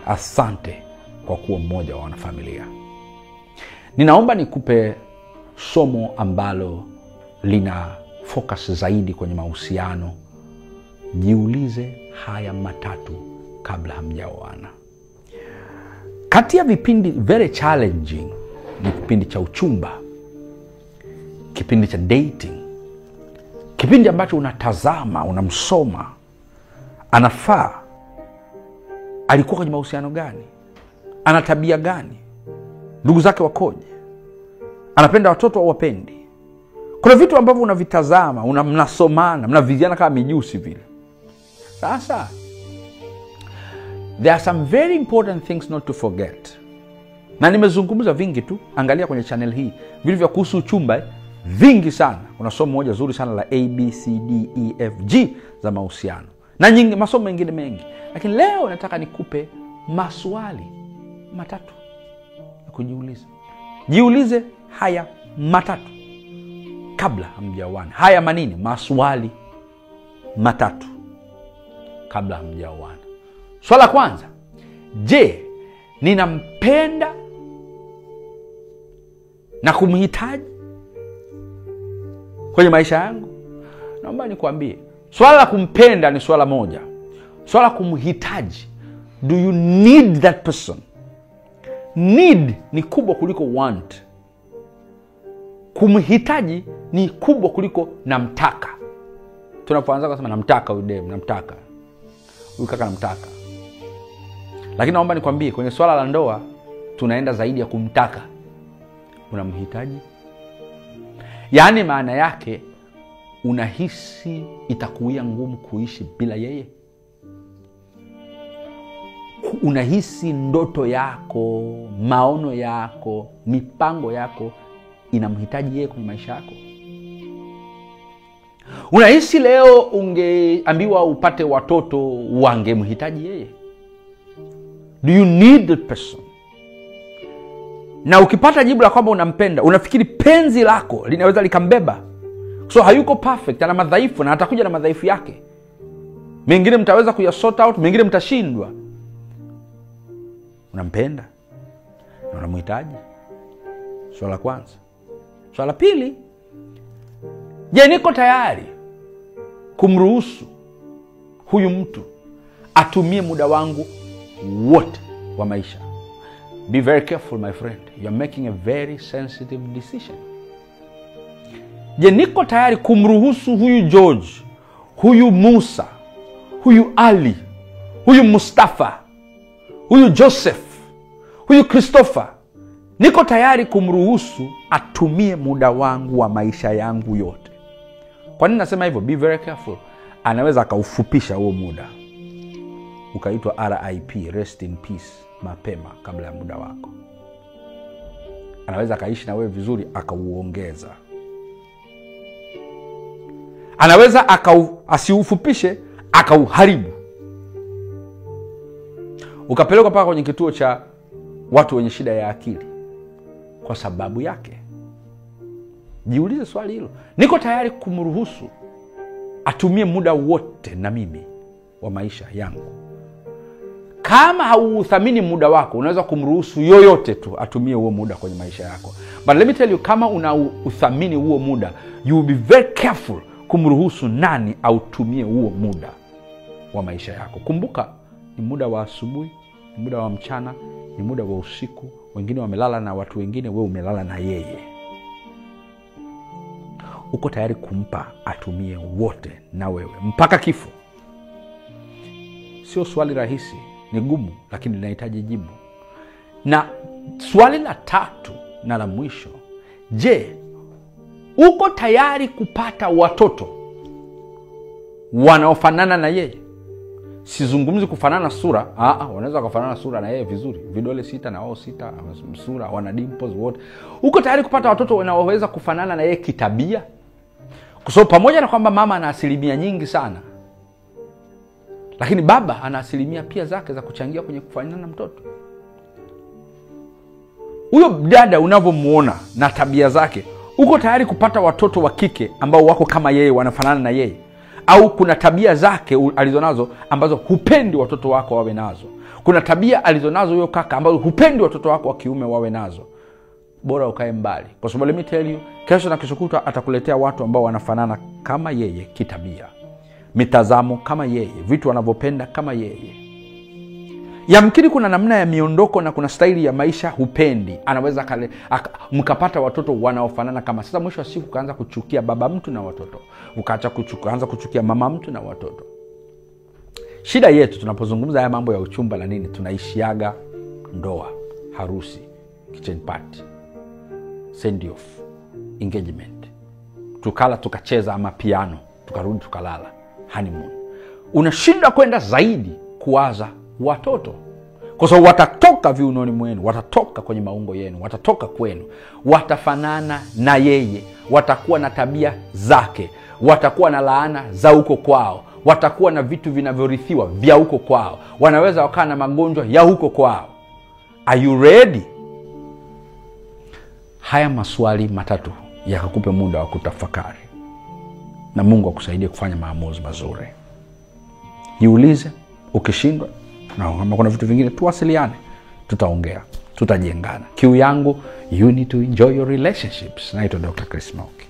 asante kwa kuwa mmoja wa wanafamilia ninaomba nikupe somo ambalo lina focus zaidi kwenye mahusiano jiulize haya matatu kabla hamjaoana kati ya vipindi very challenging ni kipindi cha uchumba kipindi cha dating kipindi ambacho unatazama unamsoma anafaa alikuwa kwenye mahusiano gani ana tabia gani ndugu zake wakoje anapenda watoto au wapendi kuna vitu ambavyo unavitazama una, mnasomana mnaviziana kama mijusi vile sasa there are some very important things not to forget na nimezungumza vingi tu angalia kwenye chanel hii vitu vya kuhusu uchumba eh, vingi sana kuna somo moja zuri sana la abcdefg za mahusiano na nyingi, masomo mengine mengi lakini leo nataka nikupe maswali matatu ya kujiuliza jiulize haya matatu kabla hamjaoana haya manini maswali matatu kabla hamjaoana swala la kwanza je ninampenda na kumhitaji kwenye maisha yangu naomba nikwambie swala la kumpenda ni swala moja swala la kumhitaji do you need that person need ni kubwa kuliko want kumhitaji ni kubwa kuliko namtaka tunapoanza kusema namtaka huyu dem namtaka huyu kaka namtaka lakini naomba nikwambie kwenye swala la ndoa tunaenda zaidi ya kumtaka unamhitaji yaani maana yake unahisi itakuia ngumu kuishi bila yeye unahisi ndoto yako maono yako mipango yako inamhitaji yeye kwenye maisha yako unahisi leo ungeambiwa upate watoto wangemhitaji yeye do you need the person na ukipata jibu la kwamba unampenda unafikiri penzi lako linaweza likambeba so hayuko perfect ana madhaifu na atakuja na madhaifu yake mengine mtaweza kuyasort out mengine mtashindwa unampenda na unamhitaji swala la kwanza swala la pili je niko tayari kumruhusu huyu mtu atumie muda wangu wote wa maisha be very careful my friend you are making a very sensitive decision je niko tayari kumruhusu huyu george huyu musa huyu ali huyu mustafa huyu joseph huyu christopher niko tayari kumruhusu atumie muda wangu wa maisha yangu yote kwa nini nasema hivyo be very careful anaweza akaufupisha huo muda ukaitwa rip rest in peace mapema kabla ya muda wako anaweza akaishi na wewe vizuri akauongeza anaweza akau, asiufupishe akauharibu ukapelekwa mpaka kwenye kituo cha watu wenye shida ya akili kwa sababu yake jiulize swali hilo niko tayari kumruhusu atumie muda wote na mimi wa maisha yangu kama hauuthamini muda wako unaweza kumruhusu yoyote tu atumie huo muda kwenye maisha yako but let me tell you kama unauthamini huo muda you will be very careful kumruhusu nani autumie huo muda wa maisha yako kumbuka ni muda wa asubuhi ni muda wa mchana ni muda wa usiku wengine wamelala na watu wengine wewe umelala na yeye uko tayari kumpa atumie wote na wewe mpaka kifo sio swali rahisi ni gumu lakini linahitaji jibu na swali la tatu na la mwisho je uko tayari kupata watoto wanaofanana na yeye sizungumzi kufanana sura Aa, wanaweza wakafanana sura na yeye vizuri vidole sita na wao sita sura wana dimples wote uko tayari kupata watoto wanaoweza kufanana na yeye kitabia kwa sababu pamoja na kwamba mama ana asilimia nyingi sana lakini baba ana asilimia pia zake za kuchangia kwenye kufanana na mtoto huyo dada unavyomwona na tabia zake uko tayari kupata watoto wa kike ambao wako kama yeye wanafanana na yeye au kuna tabia zake alizonazo ambazo hupendi watoto wako wawe nazo kuna tabia alizonazo huyo kaka ambazo hupendi watoto wako wa kiume wawe nazo bora ukae mbali kwa sababu let me tell you kesho na kesho kutwa atakuletea watu ambao wanafanana kama yeye kitabia mitazamo kama yeye vitu wanavyopenda kama yeye yamkini kuna namna ya miondoko na kuna staili ya maisha hupendi anaweza kale, aka, mkapata watoto wanaofanana kama sasa mwisho wa siku ukaanza kuchukia baba mtu na watoto ukaacha kuanza kuchukia mama mtu na watoto shida yetu tunapozungumza haya mambo ya uchumba na nini tunaishiaga ndoa harusi kitchen party send off engagement tukala tukacheza ama piano tukarudi tukalala honeymoon unashinda kwenda zaidi kuwaza watoto kwa sababu watatoka viunoni mwenu watatoka kwenye maungo yenu watatoka kwenu watafanana na yeye watakuwa na tabia zake watakuwa na laana za huko kwao watakuwa na vitu vinavyorithiwa vya huko kwao wanaweza wakawa na magonjwa ya huko kwao are you ready haya maswali matatu yakakupe muda wa kutafakari na mungu akusaidie kufanya maamuzi mazuri jiulize ukishindwa na kama kuna vitu vingine tuwasiliane tutaongea tutajengana kiu yangu you need to enjoy your relationships naitwa dr chris Mauki.